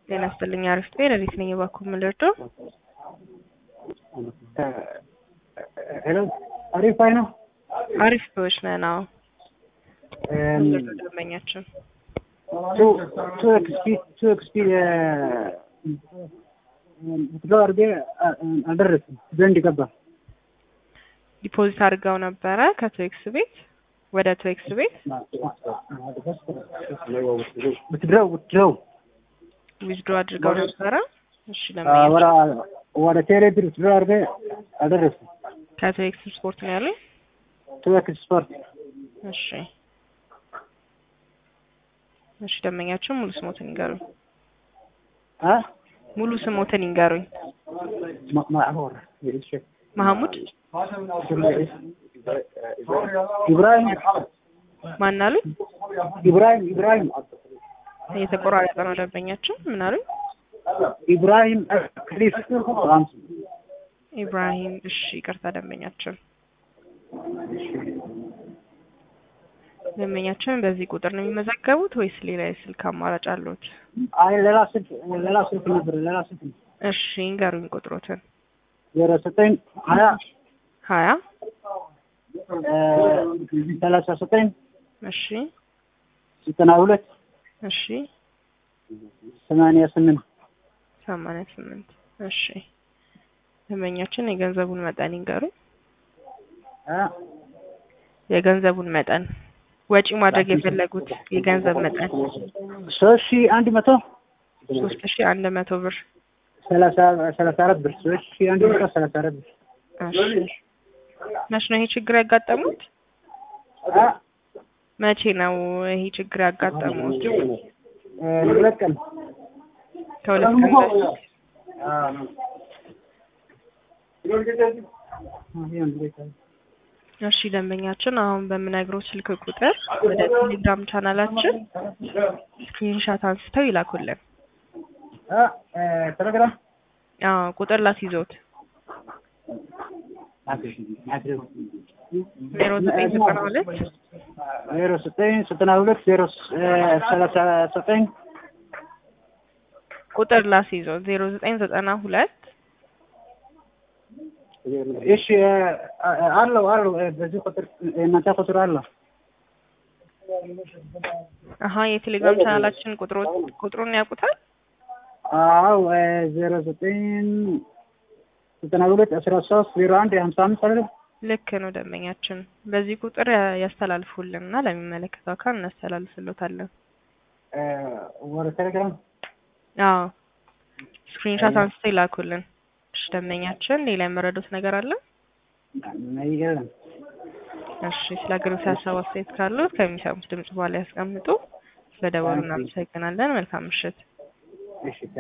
ጤና ይስጥልኝ። አሪፍ ጤና እንዴት ነኝ? እባክዎ ምን ልርዳው? ሄሎ አሪፍ ባይ ነው። አሪፍ ሰዎች ነን። አዎ ምን ልርዳው ደንበኛችን? ቱ ቱ ኤክስፒ ቱ ኤክስፒ ብትለው አድርጌ አልደረስም ዘንድ ገባ ዲፖዚት አድርገው ነበረ ከቶኤክስ ቤት ወደ ቶኤክስ ቤት ብትድረው ብትድረው ዊዝድሮ አድርገው ነበረ። እሺ ለምን ወደ ቴሌ ብር ብትድረው አድርጌ አልደረስም። ከቶኤክስ ስፖርት ነው ያሉኝ? ቱ ኤክስ ስፖርት እሺ እሺ ደንበኛችን ሙሉ ስሞትን ይንገሩኝ። አ ሙሉ ስሞትን ይንገሩኝ። ማዕሙር መሐሙድ ኢብራሂም ማን አሉኝ? ኢብራሂም ኢብራሂም የተቆራረጠ ነው ደንበኛችን። ምን አሉኝ? ኢብራሂም ክሊፍ ኢብራሂም። እሺ ይቅርታ ደንበኛችን ደንበኛችን በዚህ ቁጥር ነው የሚመዘገቡት ወይስ ሌላ የስልክ አማራጭ አለዎት? አይ ሌላ ስልክ ሌላ ስልክ ነበር ሌላ ስልክ ነው። እሺ ይንገሩኝ ቁጥሮትን። ዜሮ ዘጠኝ ሀያ ሀያ ሰላሳ ዘጠኝ እሺ ዘጠና ሁለት እሺ ሰማንያ ስምንት ሰማንያ ስምንት እሺ ደንበኛችን የገንዘቡን መጠን ይንገሩኝ። አ የገንዘቡን መጠን ወጪ ማድረግ የፈለጉት የገንዘብ መጠን ሶስት ሺህ አንድ መቶ ሶስት ሺ አንድ መቶ ብር ሰላሳ ሰላሳ አራት ብር ሶስት ሺህ አንድ መቶ ሰላሳ አራት ብር እሺ መቼ ነው ይሄ ችግር ያጋጠሙት? አ መቼ ነው ይሄ ችግር ያጋጠሙት? ሁለት ቀን ከሁለት ቀን በፊት እሺ ደንበኛችን አሁን በምነግረው ስልክ ቁጥር ወደ ቴሌግራም ቻናላችን ስክሪንሻት አንስተው ይላኩልን። አ ቴሌግራም አዎ ቁጥር ላስይዞት ዜሮ ዘጠኝ ዘጠና ሁለት ዜሮ ዘጠኝ ዘጠና ሁለት ዜሮ ሰላሳ ዘጠኝ ቁጥር ላስይዞት ዜሮ ዘጠኝ ዘጠና ሁለት እሺ አለው አለው በዚህ ቁጥር እናንተ ቁጥር አለው አሀ የቴሌግራም ቻናላችን ቁጥሮ ቁጥሩን ያውቁታል? አዎ ዜሮ ዘጠኝ ዘጠና ሁለት አስራ ሶስት ዜሮ አንድ ሀምሳ አምስት አይደለም ልክ ነው ደንበኛችን። በዚህ ቁጥር ያ- ያስተላልፉልንና ለሚመለከተው አካል እናስተላልፍሎታለን። ወደ ቴሌግራም አዎ ስክሪንሻት አንስተው ይላኩልን። እሺ ደንበኛችን ሌላ የመረዱት ነገር አለ? የለም እሺ ስለ አገልግሎት ሀሳብ አስተያየት ካሉት ከሚሰሙት ድምጽ በኋላ ያስቀምጡ። ስለደወሉ እናመሰግናለን። መልካም ምሽት። እሺ